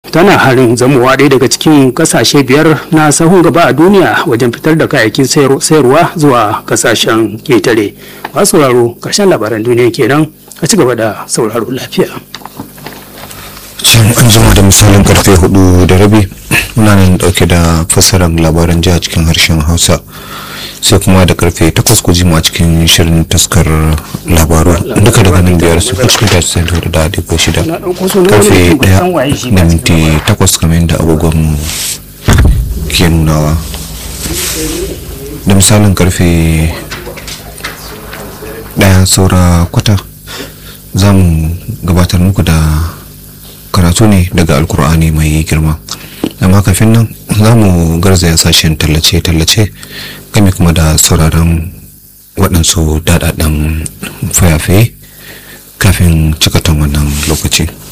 tana harin zamowa ɗaya daga cikin ƙasashe biyar na sahun gaba a duniya wajen fitar da kayayyakin sayarwa zuwa ƙasashen ketare masu sauraro ƙarshen labaran duniya kenan a ci gaba da sauraro lafiya can an jima da misalin karfe hudu da rabi muna nan dauke da fassarar labaran jiha cikin harshen hausa sai kuma da karfe takwas ku jima a cikin shirin taskar labaru duka daga nan biyar su cikin tashi sai da da adigo shida karfe daya da minti takwas kamar yadda agogon ke nunawa da misalin karfe daya saura kwata za mu gabatar muku da karatu ne daga alkur'ani mai girma amma kafin nan za mu garzaya sashen tallace-tallace game kuma da sauraron waɗansu daɗaɗɗen fayafaye kafin cikatan wannan lokaci